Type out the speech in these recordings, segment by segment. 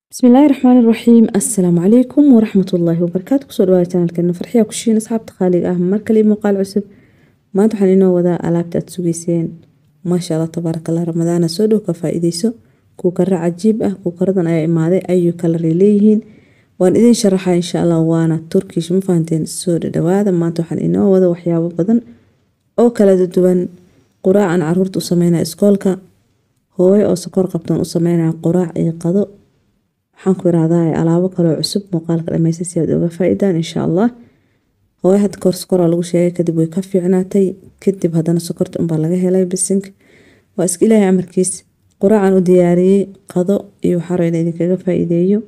bismillaahi raxmaani raxiim assalaamu calaykum waraxmatullaahi wabarakaatu kusoo dhawaada janalkeena farxiya kushiin asxaabta qaaliga ah mar kale muuqaal cusub maanta waxaan inoo wadaa alaabta aad sugeyseen maasha allah tabaarakallah ramadaana soo dhow ka faa-iideyso kuukara cajiib ah kuukaradan ayaa imaaday ayuu kalaray leeyihiin waan idin sharaxaa insha allah waana turkish ma fahanteen soo dhadhawaada maanta waxaan inoo wada waxyaabo badan oo kala duwan quraacan caruurta u sameynaya iskoolka hooyo oo sokor qabtoon u sameynaya quraac iyo qado waxaan ku irahdaa alaabo kaloo cusub muuqaalka dhameysta si aad oga faa-idaan insha allah hooyo hadda kahor sokoraa lagu sheegay kadib way ka fiicnaatay kadib haddana sokorta unbaa laga helay bisink waa iska ilaahay amarkiis quraacan u diyaariyey qado iyo waxaa raba in idinkaga faa-iideeyo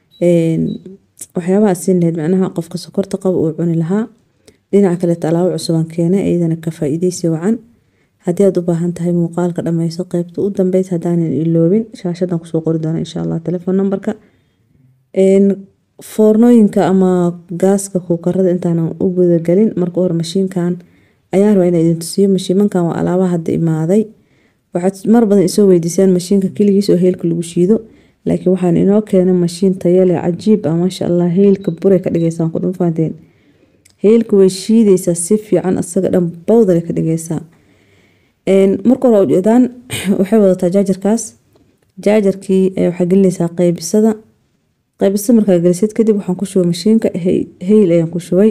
waxyaabaha siin lahayd macnaha qofka sokorta qaba uu cuni lahaa dhinaca kaleeta alaabo cusubaan keenay iyadana ka faa-iideysi wacan haddii aad u baahan tahay muuqaalka dhameyso qeybta u dambeysa haddaanan iloobin shaashadan kusoo qori doona insha allah telefon numberka foornooyinka ama gaaska kuukarada intaanan u gudagelin marka hore mashiinkan ayaan rabaa inaa idin tusiyo mashiimankan waa alaabaha hadda imaaday waxaad mar badan isoo weydiisaan mashiinka keligiis oo heelka lagu shiido laakiin waxaan inoo keenay mashiin tayale cajiib ah maasha allah heelka buray ka dhigeysaan ku dhufaanteen heelka way shiideysaa si fiican asaga dhan bawdale ka dhigeysaa marka hore ujeedaan waxay wadataa jaajarkaas jaajarkii waxaa gelinaysaa qeybisada qeybisada markaa gelisid kadib waxaan ku shubay mashiinka heyl ayaan ku shubay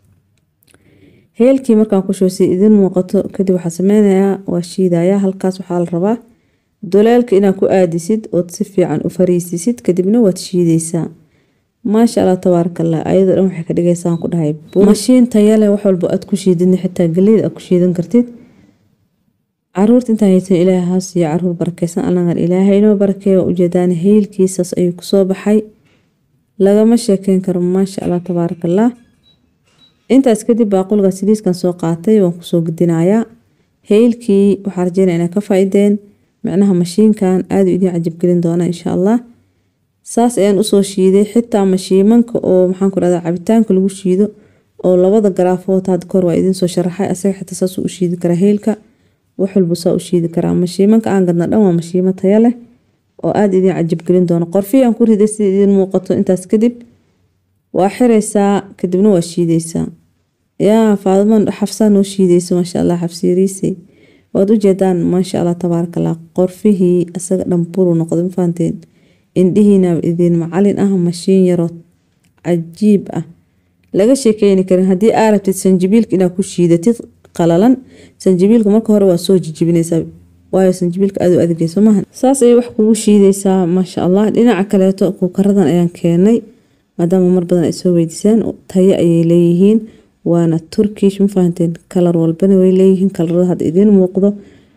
heylkii markaan ku shubay si idin muuqato kadib waxaa sameynayaa waa shiidayaa halkaas waxaa la rabaa doleelka inaad ku aadisid ood si fiican u fariisisid kadibna waad shiideysaa maasha allah tabaarakallah ayadoo dhan waxay ka dhigeysaan ku dhahay mashiin tayale wax walba aad ku shiidin xitaa galeyda aad ku shiidan kartid caruurta intaan haysan ilaahay haa siiyo caruur barakeysan allagan ilaahay inoo barakeeya ujeedaan heylkiisaas ayuu kusoo baxay lagama sheekeyn karo maasha allah tabaarakallah intaas kadib baaqulga siliiskan soo qaatay waan kusoo gudinayaa heylkii waxaa rajeynaya inaa ka faa-ideen micnaha mashiinkan aada idiin cajabgelin doona insha allah saas ayaan usoo shiiday xitaa mashiimanka oo maxaan ku dhahdaa cabitaanka lagu shiido oo labada garaafood hadda kahor waa idinsoo sharaxay asaga xitaa saasuu u shiidi karaa heylka wax walba saa u shiidi karaa mashiimanka aan gadna dhan waa mashiimo taya leh oo aada idiin cajabgelin doono qorfiyaan ku riday sida idiin muuqato intaas kadib waa xiraysaa kadibna waa shiideysaa yaa faadimo xafsaa noo shiideyso maasha allah xafsiiriisay waad ujeedaan maasha allah tabaarakallah qorfihii isaga dhan buru noqday ma fahanteen indhihiina idiin macalin ah mashiin yaroo cajiib ah laga sheekeyni karin haddii aa rabtid sanjibiilka inaad ku shiidatid qalalan sanjibiilka marka hore waa soo jijibinaysaa waayo sanjibiilka aad u adigeyso maaha saas ayay wax kugu shiideysaa maasha allah dhinaca kaleeto kuukaradan ayaan keenay maadaama mar badan ay soo weydiisaan tayo ayay leeyihiin waana turkish ma fahanteen kalar walbana way leeyihiin kalarada hadda idiin muuqdo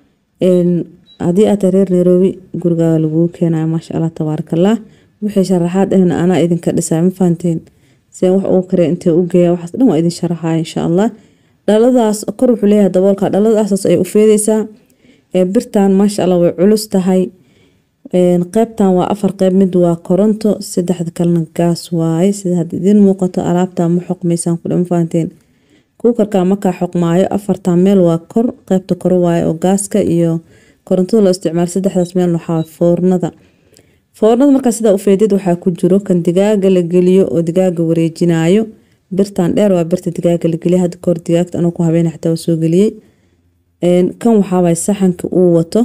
haddii aad reer nairobi gurigaaga laguu keenayo maasha allah tabaarakallah wixii sharaxaad ahna anaa idinka dhisaa ma fahanteen sian wax ugu kare intee u geeya waxaas dhan waa idin sharaxaya insha allah dhaladaas kor wuxuu leeyahay daboolka dhaladaasas ay u feedeysaa birtan maasha allah way culus tahay qeybtan waa afar qeyb mid waa koronto saddexda kalena gaas waaye sida hadda idiin muuqato alaabta ma xoqmaysaan ku dhama fahanteen kuukarka markaa xoqmaayo afartan meel waa kor qeybta kore waaye oo gaaska iyo korontada loo isticmaalo saddexdaas meel waxaa foornada foornada markaa sidaa u feedid waxaa ku jiro kan digaaga la geliyo oo digaaga wareejinayo birtan dheer waa birta digaaga la geliya hadda kahor digaagta anuu ku habeena xitaa waa soo geliyey kan waxaawaaye saxanka uu wato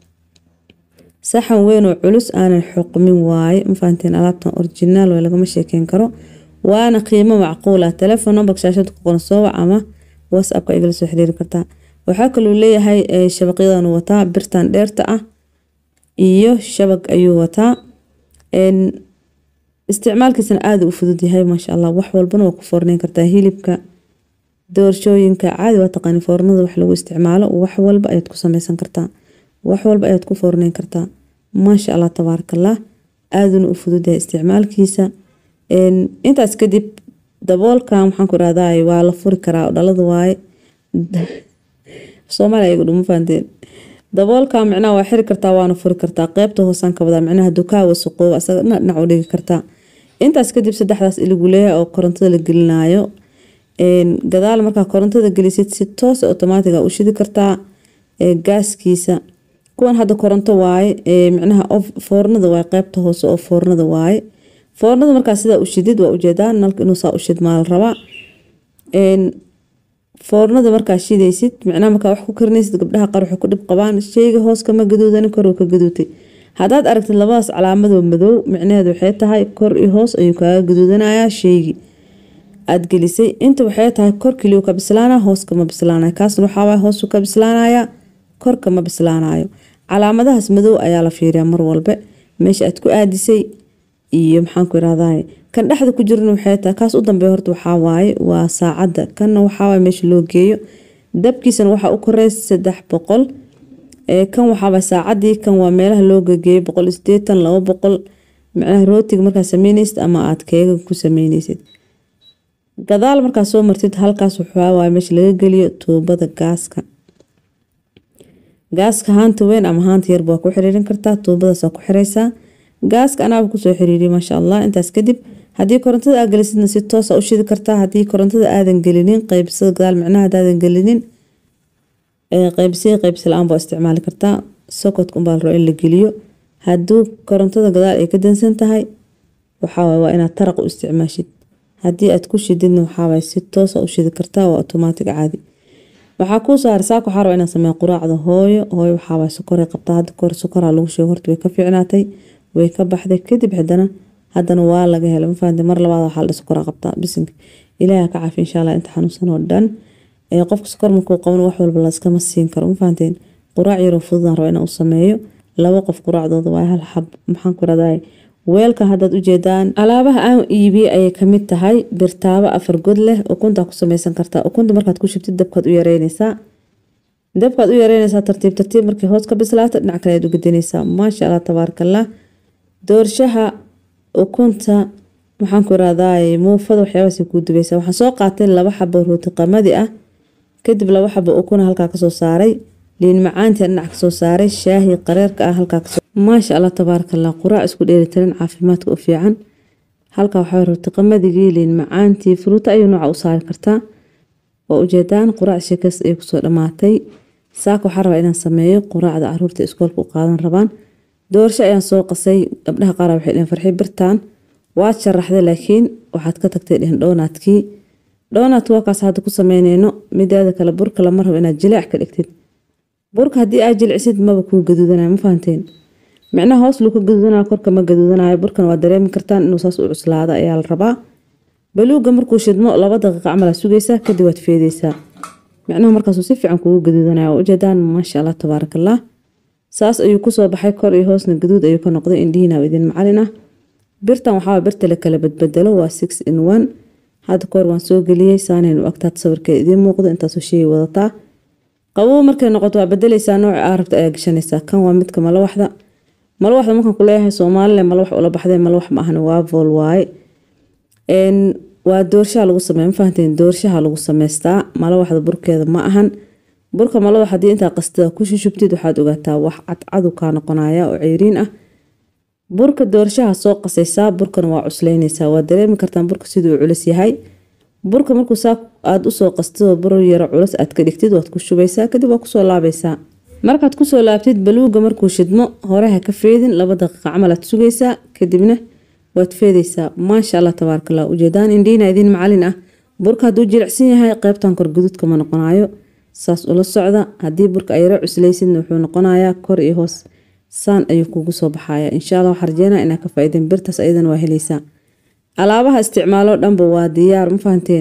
saxan weyn oo culus aanan xoqmin waaye mafahanteen alaabtan originaal way lagama sheekeyn karo waana qiimo macquul ah telefon numberka shaashada ku qoran soo wac ama whatsappka igala soo xiriiri kartaa waxaa kaloo leeyahay shabaqyadan wataa birtan dheerta ah iyo shabag ayuu wataa isticmaalkiisana aada u fudud yahay maasha allah wax walbana waa ku foorneyn kartaa hilibka doorshooyinka caadi waa taqaani foornada wax lagu isticmaalo wax walba ayaad ku sameysan kartaa wax walba ayaad ku foorneyn kartaa maasha allah tabaarakallah aaduna u fudud yahay isticmaalkiisa intaas kadib daboolkan waxaan ku irahdaa waa la furi karaa dhalada waaye soomaaliya iyagu dhuma fahanteen daboolka micnaha waa xiri kartaa waana furi kartaa qeybta hoosaan ka wadaa micnaha dukaa wasaqooba asaga dhinac dhinac u dhigi kartaa intaas kadib saddexdaas iligu leeyahay oo korontada la gelinayo gadaal markaa korontada gelisid si toos automaatiga u shidi kartaa gaaskiisa kuwan hadda koronto waaye micnaha foornada waaye qeybta hoose oo foornada waaye foornada markaa sidaa u shidid waa ujeedaa nalka inuu saa u shid maa la rabaa foornada markaa shidaysid micnaha markaa wax ku karinaysid gabdhaha qaar waxay ku dhib qabaan sheyga hoos kama gaduudani kor ka gaduutay haddaad aragtid labadaas calaamadoo madow micnaheedu waxay tahay kor iyo hoos ayuu kaaga gaduudanayaa sheygii aad gelisay inta waxay tahay kor keliyu ka bislaana hoos kama bislaanayo kaasna waxaawaay hoosu ka bislaanaya kor kama bislaanayo calaamadahaas madow ayaa la fiiriyaa mar walbe meesha aad ku aadisay iyo maxaanku irahdaye kan dhexda ku jirana waxay tahay kaas u dambeeya horta waxaa waaye waa saacadda kanna waxaawaay meesha loo geeyo dabkiisana waxaa u koreey saddex boqol kan waxaawaa saacadii kan waa meelaha loo gegeeyo boqol sideetan laba boqol micnaha rootiga markaa sameyneysid ama aad keega ku sameyneysid gadaal markaa soo martid halkaas waxaawaay meesha laga geliyo tuubada gaaska gaaska haanta weyn ama haanta yarba waa ku xiriirin kartaa tuubadaasaa ku xiraysaa gaaska anaaba kusoo xiriiriya maasha allah intaas kadib haddii korontada aa gelisidna si toosa u shidi kartaa haddii korontada aadan gelinin qeybsada gadaal micnaha hadaadan gelinin qeybsiya qeybsi la-aan baa isticmaali kartaa sokotka unbaa la rabo in la geliyo hadduu korontada gadaal ay ka dansan tahay waxaawaay waa inaad taraq u isticmaashid haddii aad ku shididna waxaawaay si toosa u shidi kartaa waa automaatig caadi waxaa kuu saaray saaka waxaa raba inaan sameeyo quraacda hooyo hooyo waxaawaay sokoray qabtaa hadda kahor sokoraa lagu sheego horta way ka fiicnaatay way ka baxday kadib haddana haddana waa laga helay mafahante mar labaad waxaa la sokoraa qabtaa bisinka ilaaha ka caafi insha allah inta xanuunsan oo dhan qofka sokor markuu qaban wax walba laskama siin karo mafahanteen quraac yaroo fududaan raba inaan u sameeyo laba qof quraacdooda waa hal xab maxaan ku raday weelka haddaad ujeedaan alaabaha aan iibiye ayay kamid tahay birtaabo afar god leh ukuntaa ku sameysan kartaa ukunta markaad ku shubtid dabkaad u yareyneysaa dabkaad u yareyneysaa tartiib tartiib markay hoos ka bislaato dhinac kale aad u gedineysaa maasha allah tabaarakallah doorshaha ukunta maxaan ku irahdaay muufada waxyaabahaas kuu dubaysaa waxaan soo qaatay laba xabo rooti qamadi ah kadib laba xabo ukuna halkaa kasoo saaray liin macaantii dhinac kasoo saaray shaahi qareerka ah halkaa kasoo maasha allah tabaarakallah quraac isku dheelitiran caafimaadka u fiican halkaa waxaa rooti qamadigi liin macaantii furuuta ayuu nooca u saari kartaa waa ujeedaan quraac sheekays ay kusoo dhamaatay saaka waxaa rabaa inaan sameeyo quraacda caruurta iskoolka u qaadan rabaan doorsho ayaan soo qasay gabdhaha qaar waxay dheheen farxi birtaan waad sharaxday laakiin waxaad ka tagtay dhehen dhoonaadkii dhoonaadka waa kaas hadda ku sameyneyno midaada kale burka lama rabo inaad jileec ka dhigtid burka haddii aad jilcisid maba kuu gaduudanayo ma fahanteen micnaha hoos luu ka gaduudanayo korka ma gaduudanayo burkan waa dareemi kartaan inuu saas u cuslaado ayaa la rabaa baluuga markuu shidmo laba daqiiqa camal aad sugaysaa kadib waad feedeysaa micnaha markaasuu si fiican kugu gaduudanaya waa ujeedaan maasha allah tabaarakallah saas ayuu kusoo baxay kor iyo hoosna gaduud ayuu ka noqday indhihiina idin macalin ah birtan waxaa birta la kala badbedelo waa six in one hadda kahor waan soo geliyey saanaynu agtaad sawirkeeda idiin muuqdo intaasoo sheegi wadataa qabow markay noqoto waa bedeleysaa nooca aa rabta ayaa gashanaysaa kan waa midka malawaxda malawaxda markaan ku leeyahay soomaalile malawax ula baxday malawax ma ahan waa vool waaye waa doorshaha lagu sameeya ma fahanteen doorshaha lagu sameystaa malawaxda burkeeda ma ahan burka malawax haddii intaa qastada ku shushubtid waxaad ogaataa wax cadcadu kaa noqonaya oo ceyriin ah burka doorshaha soo qasaysaa burkana waa cuslaynaysaa waa dareemi kartaan burka siduu culus yahay burka markuu saa aad usoo qastidoo bur yaro culus aad ka dhigtid waad ku shubaysaa kadib waa kusoo laabaysaa markaad kusoo laabtid baluuga markuu shidmo hore ha ka feedin laba daqiiqa camal aad sugaysaa kadibna waad feedaysaa maasha allah tabaarakallah ujeedaan indhiina idiin macalin ah burka hadduu jilicsan yahay qeybtan kor guduudka ma noqonayo saas ula socda haddii burka ay yaro cuslaysidna wuxuu noqonayaa kor iyo hoos saan ayuu kugu soo baxaya insha allah waxaa rajeynaa inaa ka faa'iideen birtaas ayadana waa helaysaa alaabaha isticmaaloo dhanba waa diyaar ma fahanteen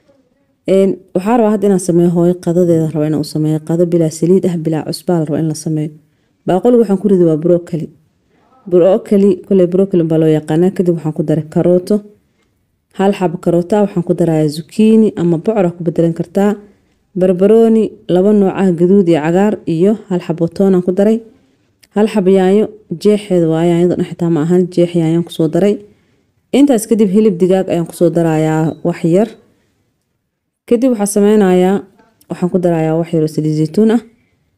waxaa rabaa hadda inaan sameeyo hooyo qadadeeda raba inaan u sameeyo qado bilaa saliid ah bilaa cusbaa la raba in la sameeyo baaqoliga waxaan ku ridi waa brokoli brokoli koley brokoli baa loo yaqaanaa kadib waxaan ku daray karooto hal xabo karoota waxaan ku darayaa zukiini ama bocor ku bedelan kartaa barbarooni laba nooc ah gaduud iyo cagaar iyo hal xabo toonaan ku daray hal xabo yaanyo jeexeeda waa yaanyada dhan xitaa ma ahan jeex yaanyaan kusoo daray intaas kadib hilib digaag ayaan kusoo darayaa wax yar kadib waxaa sameynayaa waxaan ku darayaa wax yaroo saliid zaytuun ah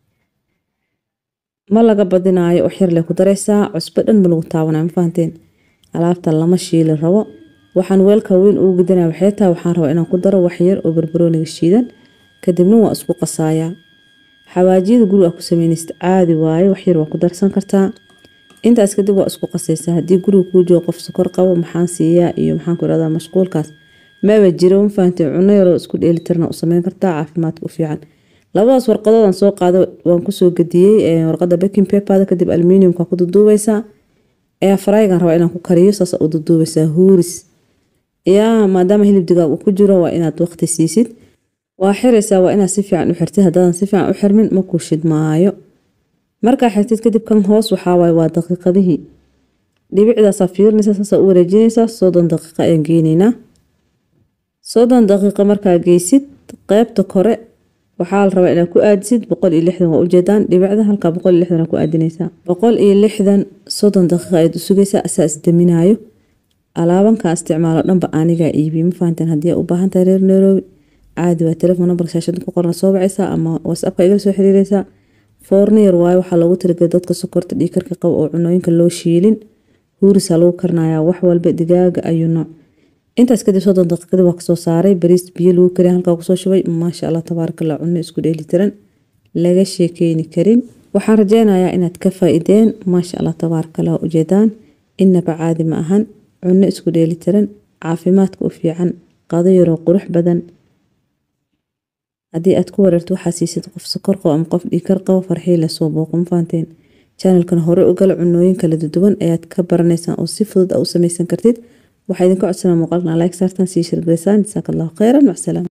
ma laga badinaayo wax yar le ku daraysaa cusbo dhan ma lagu taabanaya ma fahanteen alaabta lama shiili rabo waxaan weelka weyn ugu gudinaya waxay tahay waxaan rabaa inaan ku daro wax yar oo barbarooniga shiidan kadibna waa isku qasayaa xawaajiyada guriga ku sameynaysid caadi waaye waxyar waa ku darsan kartaa intaas kadib waa isku qasaysaa haddii guriga kuu joogo qof sokor qabo maxaan siiyaa iyo maxaan ku irahdaa mashquulkaas maba jiro ma fahantay cuno yaroo isku dheelitirna u sameyn kartaa caafimaadka u fiican labadaas warqadoodan soo qaado waan kusoo gadiyey warqada baking paperda kadib aluminiumka ku duduubaysaa ee faraygan rabaa inaan ku kariyo saas u duduubaysaa huuris yaa maadaama hilib digaag uu ku jiro waa inaad waqti siisid waa xiraysaa waa inaad si fiican u xirtid haddaadan si fiican u xirmin ma kuu shidmaayo markaa xirtid kadib kan hoos waxaawaay waa daqiiqadihii dhibicdaasaa fiirinaysa saasaa u wareejinaysaa soddon daqiiqa ayaan geynaynaa soddon daqiiqa markaa geysid qeybta kore waxaa la rabaa inaad ku aadisid boqol iyo lixdan waa ujeedaan dhibicda halkaa boqol iyo lixdan ku aadinaysaa boqol iyo lixdan soddon daqiiqa ayaad u sugaysaa asaa isdaminaayo alaabankaa isticmaalo dhanba anigaa iibiye ma fahanteen haddii u baahan tahay reer nairobi caadi waa telefoon nambarka shaashada ku qorna soo bacaysaa ama whatsappka igala soo xiriiraysaa foorniyar waayo waxaa loogu talagelay dadka sokorta dhiikarka qaba oo cunooyinka loo shiilin huurisaa lagu karnayaa wax walba digaaga ayuu nooc intaas kadib soddon daqiiqadii waa kasoo saaray bariis biyo lagu kariya halkaa kusoo shubay maasha allah tabaarakallah cunno isku dheelitiran laga sheekeyni karin waxaan rajeynayaa inaad ka faa-ideen maasha allah tabaarakallah ujeedaan inaba caadi ma ahan cunno isku dheelitiran caafimaadka u fiican qado yaroo qurux badan haddii aad ku wareerto waxaa siisid qof sokor qabo ama qof dhiikar qabo farxii lasoo booqo ma fahanteen channelkan hore u gala cunooyin kala duwan ayaad ka baranaysaan oo si fudud a u samaysan kartid waxaa idinka codsanaa muuqaalkan like saartan sii shirgaraysaan jasaaka allahu khayran macsalaam